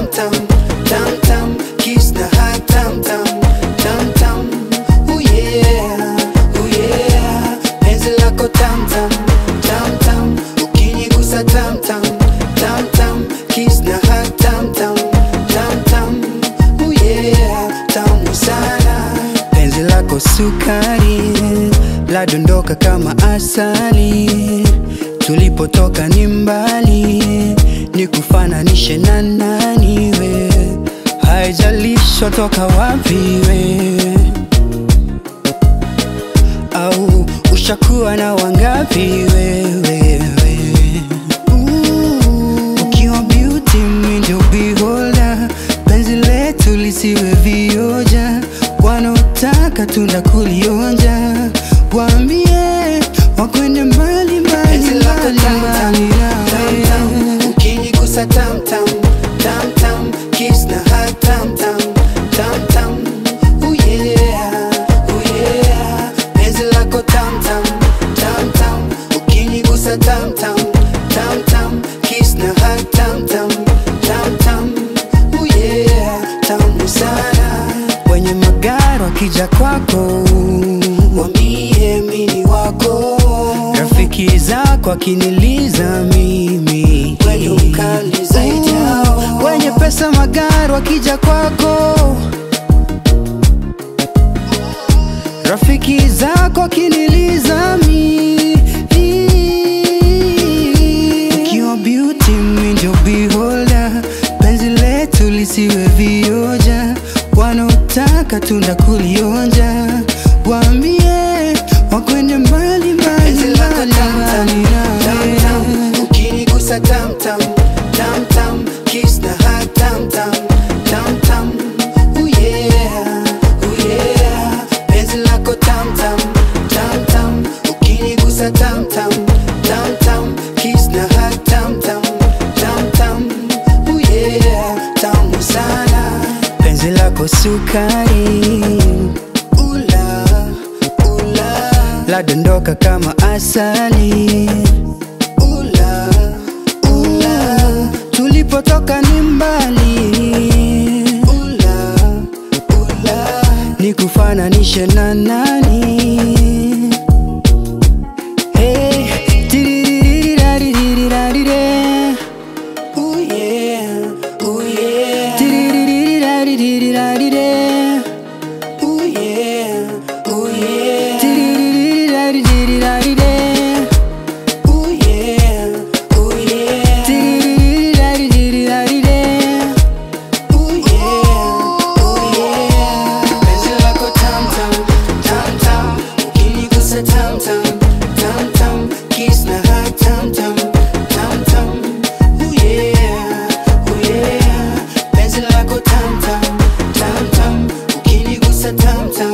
tam tam tam kiss na hug tam tam tam tam oh yeah oh yeah penzi lako tam tam tam tam ukinigusa tam tam tam tam kiss na hug tam tam tam tam oh yeah tamu sana penzi lako sukari ladondoka kama asali tulipotoka ni mbali ni kufananishe na nani we haijalisho toka wapi we au ushakuwa na wangapi wewe Ooh, ukiwa beauty mi ndio beholder penzi letu lisiwe vioja wanaotaka tunda kulionja waambie wakwende mbali mbali mbali mbali nawe ukinigusa tam tam tam tam kiss na hug tam tam tam tam oh yeah oh yeah penzi lako tam tam tam tam ukinigusa tam tam tam tam kiss na hug tam tam tam tam oh yeah tamu sana wenye magari wakija kwako wambie mini wako rafiki zako akiniliza mimi wenye ukali zaidi yao wenye pesa magari wakija kwako rafiki zako akiniliza mi ukiwa beauty mi ndio beholder penzi letu lisiwe vioja wanaotaka tunda kulionja waambie wakwende mbali mbali mbali mbali nawe ukinigusa tam tam tam tam kiss na hug tam tam tam tam oh yeah oh yeah penzi lako tam tam tam tam ukinigusa tam tam tam tam kiss na hug tam tam tam tam oh yeah tamu sana penzi lako sukari ula ula ladondoka kama asali ula ula tulipotoka ni mbali ula ula ni kufananishe na nani Hey, tiririririraririrarire. Ooh yeah, ooh yeah. Tiririririraririrarire. Ooh yeah, ooh yeah. Tiririririraririrarire. Ooh yeah, ooh yeah. Tiririririraririrarire. Ooh yeah, ooh yeah. Penzi lako tam tam, tam tam. Ukinigusa tam tam, tam tam. Kiss na hug tam tam, tam tam. Ooh yeah, ooh yeah. Penzi lako tam tam, tam tam. Ukinigusa tam tam.